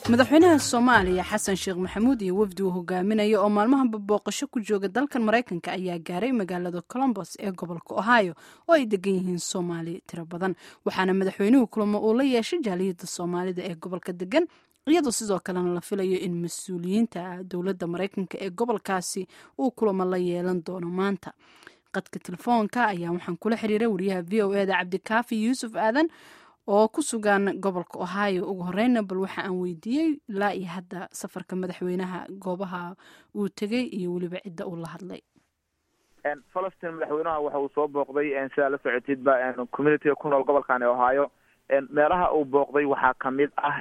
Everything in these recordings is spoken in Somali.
madaxweynaha soomaaliya xasan sheekh maxamuud iyo wafdi uu hogaaminaya oo maalmahanba booqasho ku jooga dalkan maraykanka ayaa gaaray magaalada colombos ee gobolka ohio oo ay degan yihiin soomaali tiro badan waxaana madaxweynuhu kulamo uu la yeeshay jaaliyadda soomaalida ee gobolka degan iyadoo sidoo kalena la filayo in mas-uuliyiinta dowladda maraykanka ee gobolkaasi uu kulamo la yeelan doono maanta qadka telefoonka ayaa waxaan kula xiriiray wariyaha v o eda cabdikaafi yuusuf aadan oo ku sugan gobolka ohio ugu horeyna bal waxa aan weydiiyey ilaa iyo hadda safarka madaxweynaha goobaha uu tegey iyo weliba cidda uu la hadlay falastiin madaxweynaha waxa uu soo booqday sidaa la socotidba communitiga ku nool gobolkan ohio meelaha uu booqday waxaa kamid ah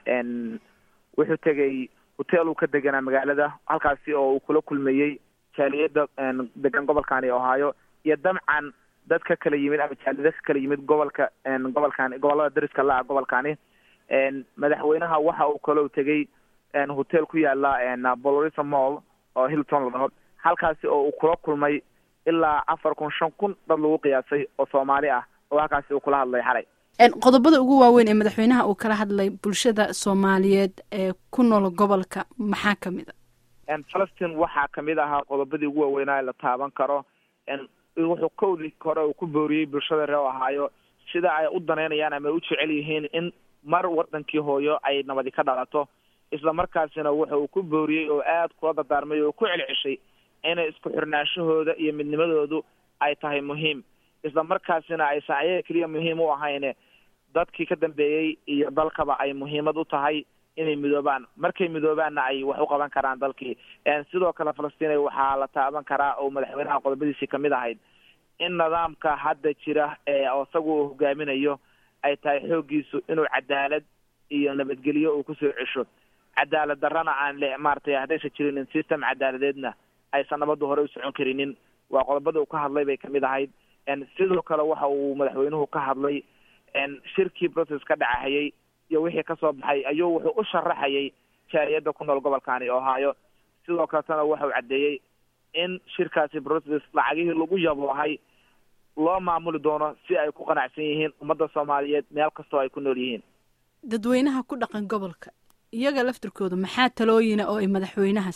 wuxuu tegay hotel uu ka deganaa magaalada halkaasi oo uu kula kulmayey jaaliyada degan gobolkani ohio iyo dabcan dad ka kala yimid ama jaaliyada ka kala yimid gobolka gobolkani gobolada dariska la-a gobolkani madaxweynaha waxa uu kaloo tegay hotel ku yaala bolorisa mall oo hilton la dhaho halkaasi oo uu kula kulmay ilaa afar kun shan kun dad lagu qiyaasay oo soomaali ah oo halkaasi uu kula hadlay xalay qodobada ugu waaweyn ee madaxweynaha uu kala hadlay bulshada soomaaliyeed ee ku nool gobolka maxaa kamid a falastiin waxaa kamid ahaa qodobadii ugu waaweynaa la taaban karo wuxuu kowdii hore uu ku booriyey bulshada reer ohaayo sida ay u danaynayaan ama ay u jecel yihiin in mar wadankii hooyo ay nabadi ka dhalato isla markaasina wuxa uu ku booriyey oo aad kula dardaarmay oo ku celceshay inay isku xirnaashahooda iyo midnimadoodu ay tahay muhiim isla markaasina aysan ayaga keliya muhiim u ahayne dadkii ka dambeeyey iyo dalkaba ay muhiimad u tahay inay midoobaan markay midoobaanna ay wax u qaban karaan dalkii sidoo kale falastiin waxaa la taaban karaa oo madaxweynaha qodobadiisii kamid ahayd in nidaamka hadda jira ee isagu uu hogaaminayo ay tahay xooggiisu inuu cadaalad iyo nabadgelyo uu kusoo cesho cadaalad darrana aan le maaragtay haddaysan jirinin system cadaaladeedna aysan nabadda hore u socon karinin waa qodobada uu ka hadlay bay kamid ahayd sidoo kale waxa uu madaxweynuhu ka hadlay shirkii process ka dhacahayay iyo wixii kasoo baxay ayuu wuxuu u sharaxayay jaaliyadda ku nool gobolkani ohio sidoo kaletana waxau caddeeyey in shirkaasi process lacagihii lagu yaboohay loo maamuli doono si ay ku qanacsan yihiin ummadda soomaaliyeed meel kastoo ay ku nool yihiin dadweynaha ku dhaqan gobolka iyaga laftirkooda maxaa talooyina oo ay madaxweynaha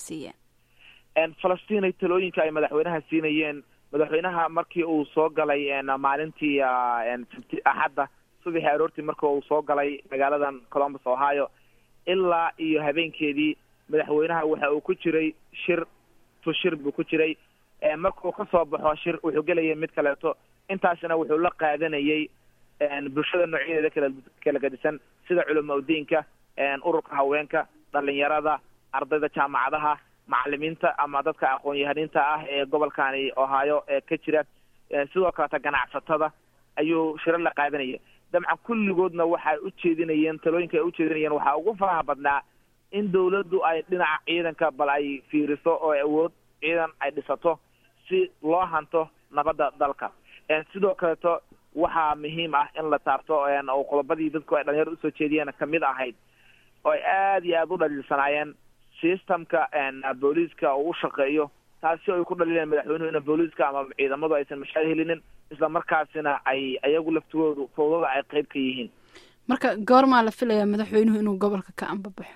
siiyeen falastiinay talooyinka ay madaxweynaha siinayeen madaxweynaha markii uu soo galay maalintii axadda subaxii aroortii markii uu soo galay magaaladan colombus ohio ilaa iyo habeenkeedii madaxweynaha waxa uu ku jiray shir tu shir buu ku jiray markuu kasoo baxo shir wuxuu gelayay mid kaleeto intaasina wuxuu la qaadanayay bulshada noocyadeeda kala kala gadisan sida culama udiinka ururka haweenka dhalinyarada ardayda jaamacadaha macalimiinta ama dadka aqoon-yahaniinta ah ee gobolkani ohio ee ka jira sidoo kaleta ganacsatada ayuu shiro la qaadanaya dabcan kulligoodna waxay u jeedinayeen talooyinka ay ujeedinayeen waxaa ugu faraha badnaa in dawladdu ay dhinaca ciidanka bal ay fiiriso oo awood ciidan ay dhisato si loo hanto nabadda dalka sidoo kaleeto waxaa muhiim ah in la taabto oo qodobadii dadku ay dhalinyarada usoo jeediyeen kamid ahayd oo ay aada iyo aada u dhaliilsanaayeen systemka booliiska uu u shaqeeyo taasi ay ku dhaliileen madaxweynuhu ina booliiska ama ciidamadu aysan mashaar helinin isla markaasina ay ayagu laftigoodu fawdada ay qeyb ka yihiin marka goormaa la filayaa madaxweynuhu inuu gobolka ka ambabaxo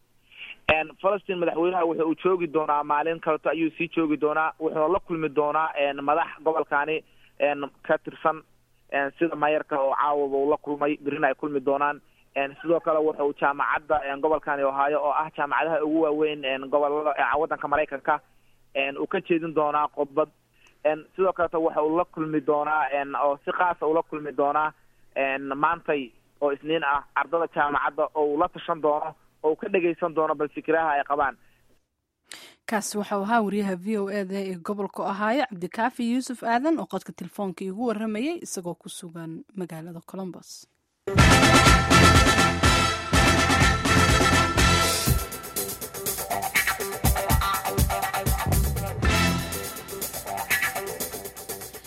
falastiin madaxweynaha wuxa uu joogi doonaa maalin kaleto ayuu sii joogi doonaa wuxuuna la kulmi doonaa madax gobolkani ka tirsan sida maayarka oo caawaba uu la kulmay berina ay kulmi doonaan sidoo kale wuxuu jaamacadda gobolkani ohaayo oo ah jaamacadaha ugu waaweyn gobolada waddanka maraykanka uu ka jeedin doonaa khudbad sidoo kaleto waxa uu la kulmi doonaa oo si kaasa ula kulmi doonaa maantay oo isniin ah ardada jaamacadda oo uu la tashan doono oo uu ka dhegaysan doono bal fikraha ay qabaan kaasi waxau ahaa wariyaha v o eda ee gobolka ohaayo cabdikaafi yuusuf aadan oo qodka telefoonka iigu waramayay isagoo ku sugan magaalada colombos